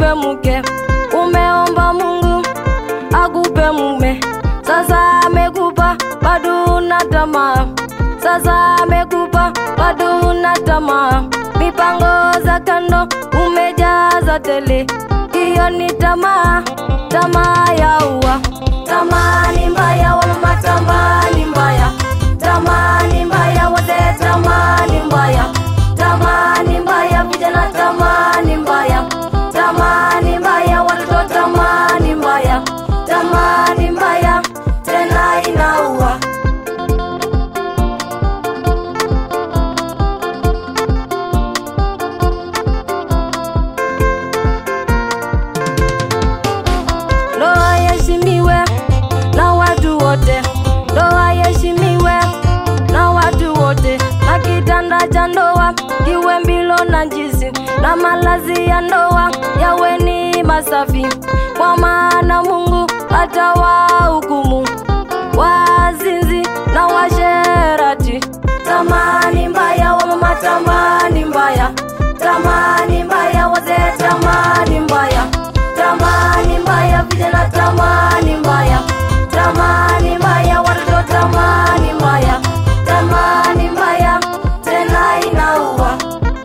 akupe mke, umeomba Mungu akupe mume, sasa amekupa bado una tamaa, sasa amekupa bado una tamaa, mipango za kando umejaza tele, hiyo ni tamaa, tamaa ya ua, tamaa ni mbaya, wamama, tamaa ni mbaya, tamaa ni mbaya, wazee, tamaa ni mbaya, tamaa ni mbaya, vijana, tamaa ni mbaya, tamaa ni mbaya, watoto, tamaa ni mbaya, tamaa ni mbaya, tena inaua. Ndoa iheshimiwe na watu wote, ndoa iheshimiwe na watu wote, na kitanda cha ndoa kiwe mbilo na njizi, na malazi ya ndoa yawe ni masafi, kwa maana Mungu atawahukumu wazinzi na washerati. Tamani mbaya, wamama, tamani mbaya, tamani mbaya, wazee, tamani mbaya, tamani mbaya, vijana, tamani mbaya, tamani mbaya, watoto, tamani mbaya, tamani mbaya, tena inaua.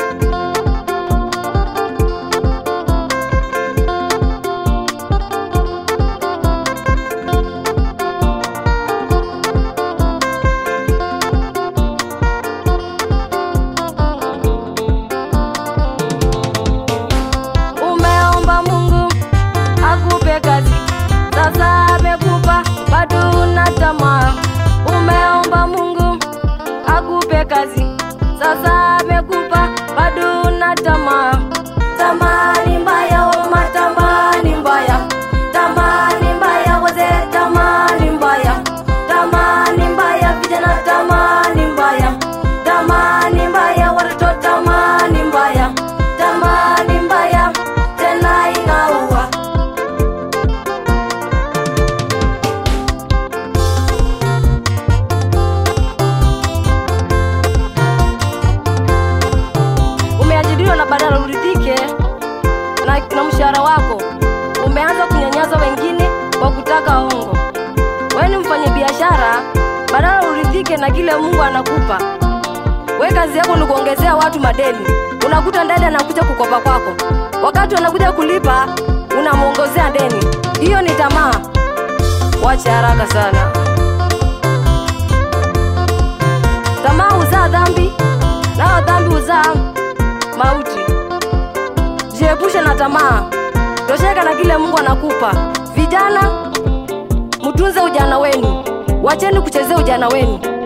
Umeomba Mungu akupe kazi, sasa amekupa bado una tamaa. Umeomba Mungu akupe kazi, sasa amekupa bado una tamaa. Tamaa ni mbaya, wamama, tamaa ni mbaya, tamaa ni mbaya, wazee, tamaa ni mbaya, tamaa ni mbaya, vijana, tamaa ni mbaya, tamaa ni mbaya, watoto, tamaa ni mbaya, tamaa ni mbaya, tena inaua. Umeajiriwa na badala uridhike na, na mshahara wako, umeanza kunyanyasa wengine kwa kutaka hongo. Wewe ni mfanye biashara, badala uridhike na kile Mungu anakupa. We kazi yako ni kuongezea watu madeni, unakuta ndani anakuja kukopa kwako, wakati wanakuja kulipa unamwongezea deni. Hiyo ni tamaa. Wacha haraka sana. Tamaa huzaa dhambi, nayo dhambi huzaa mauti. Jiepushe na tamaa, tosheka na kile Mungu anakupa. Vijana, mtunze ujana wenu, wacheni kuchezea ujana wenu.